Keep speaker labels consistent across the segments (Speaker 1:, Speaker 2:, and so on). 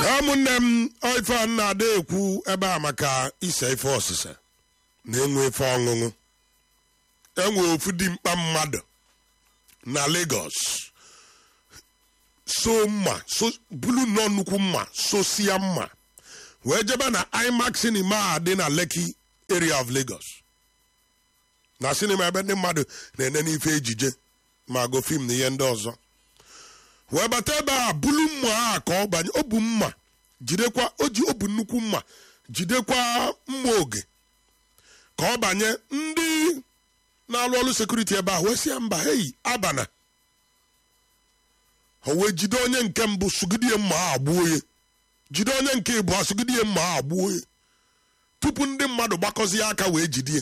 Speaker 1: ụmụnne m ife a na-ada ekwu ebe a maka ise ife ọsịsa na enwe ife ọṅụṅụ enwe ofu dimkpa mmadụ na Lagos so mma so bulu nnọọ nnukwu mma sosia mma wee jebe na IMAX cinema a dị na Lekki area of Lagos na sinima ebe ndị mmadụ na-ene n'ife ejije ma go fim na ihe ndị ọzọ wee bata ebe a bulu mma a ka ọ banye o bu mma jidekwa o ji o bu nnukwu mma jidekwa mma oge ka ọ banye ndị na-alụ ọrụ sekuriti ebe a wee sị ya mba hei abana o wee jide onye nke mbụ sugidie mma a gbuo ya jide onye nke ịbụọ sugidie mma a gbuo ya tupu ndị mmadụ gbakọzie aka wee jidie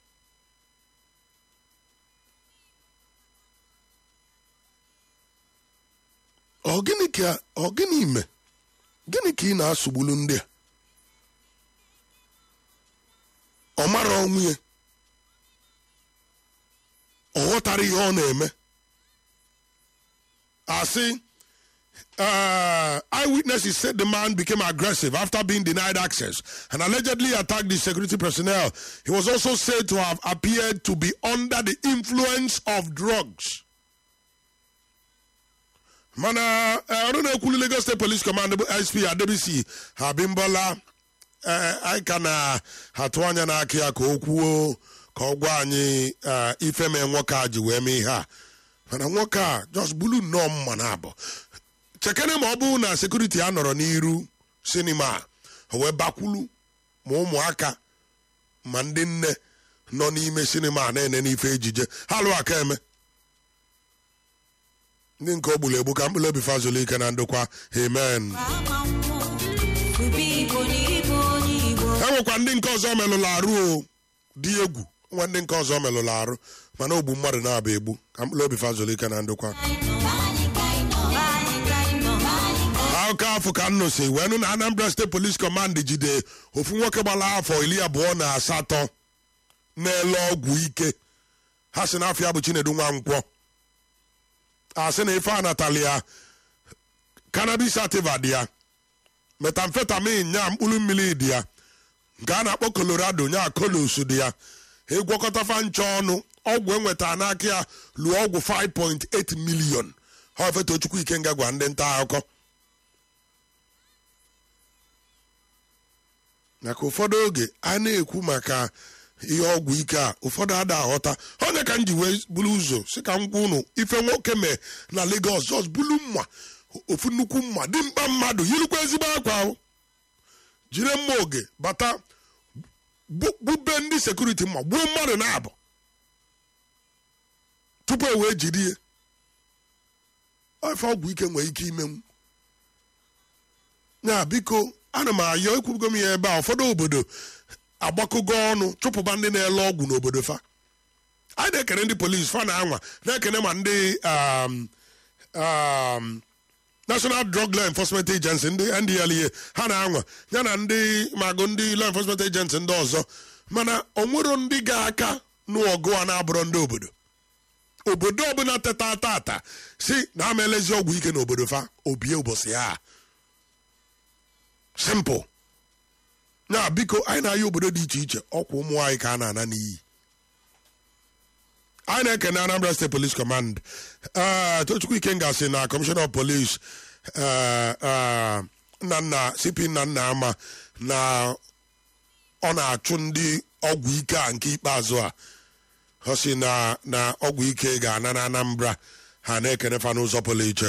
Speaker 1: ọ gịnị ka ọ gịnị ime gịnị ka ị na-asụgbulu ndị a ọ mara ọnwụ ya ọ ghọtara ihe ọ na-eme asị uh, eyewitnesses said the man became aggressive after being denied access and allegedly attacked the security personnel. He was also said to have appeared to be under the influence of drugs. mana ọrụ na-ekwulu Lagos State Police Command bụ SP Adebisi Abimbola anyị ka na-atụ anya n'aka ya ka o kwuo ka ọ gwa anyị ife mee nwoke a ji wee mee ihe a mana nwoke a just bulu nnọọ mma na abụ chekene ma ọ bụrụ na sekuriti a nọrọ n'iru sinima o wee bakwulu ma ụmụaka ma ndị nne nọ n'ime sinima na-ene n'ife ejije ha lụ aka eme ndị nke o gburu egbu ka mkpụrụ obi fazụlụ ike na ndokwa amen e nwekwa ndị nke ọzọ melụrụ arụ o dị egwu nwa ndị nke ọzọ melụrụ arụ mana ogbu mmadụ na-aba egbu ka mkpụrụ obi fazụlụ ike na ndokwa akụkọ afọ ka nno si wee nụ na Anambra State Police Command jide ofu nwoke gbara afọ iri abụọ na asatọ na-ele ọgwụ ike ha si n'afọ ya bụ Chinedu Nwankwọ asị na ife anatali ya cannabis sativa dị ya metamfetamin nya mkpụrụ mmiri dị ya nke a na-akpọ Colorado nya kolos dị ya ịgwọkọtafa ncha ọnụ ọgwụ enweta n'aka ya lụọ ọgwụ 5.8 million ha ofetochukwu ikenga gwa ndị nta akụkọ maka ụfọdụ oge a na-ekwu maka ihe ọgwụ ike a ụfọdụ ada aghọta onye ka m ji wee buru ụzọ si ka m gwa ụnụ ife nwoke mee na Lagos jos bulu mma ofu nnukwu mma dị mkpa mmadụ yirikwa ezigbo akwa ahụ jiri mma oge bata bube ndị sekuriti mma gbuo mmadụ na-abụ tupu e wee jiri ya ife ọgwụ ike nwere ike ime m ya biko ana m ayọ ekwugo m ya ebe a ụfọdụ obodo agbakọgo ọnụ chụpụba ndị na-ele ọgwụ n'obodo fa anyị na-ekene ndị polisi fa na-anwa na-ekene ma ndị National Drug Law Enforcement Agency ndị NDLEA ha na-anwa ya na ndị magụ ndị Law Enforcement Agency ndị ọzọ mana onwero ndị ga-aka n'ọgụ a na-abụrọ ndị obodo obodo ọbụla teta tata si na ama elezi ọgwụ ike n'obodo fa obie ụbọchị ya simple ya biko anyị na-aya obodo dị iche iche ọkwa ụmụ anyị ka a na-ana n'iyi anyị na-ekene Anambra State Police Command Tochukwu Ikenga sị na Commissioner of Police nna nna CP nna nna ama na ọ na-achụ ndị ọgwụ ike a nke ikpeazụ a ọ sị na ọgwụ ike ga-ana na Anambra ha na-ekene fa n'ụzọ pụrụ iche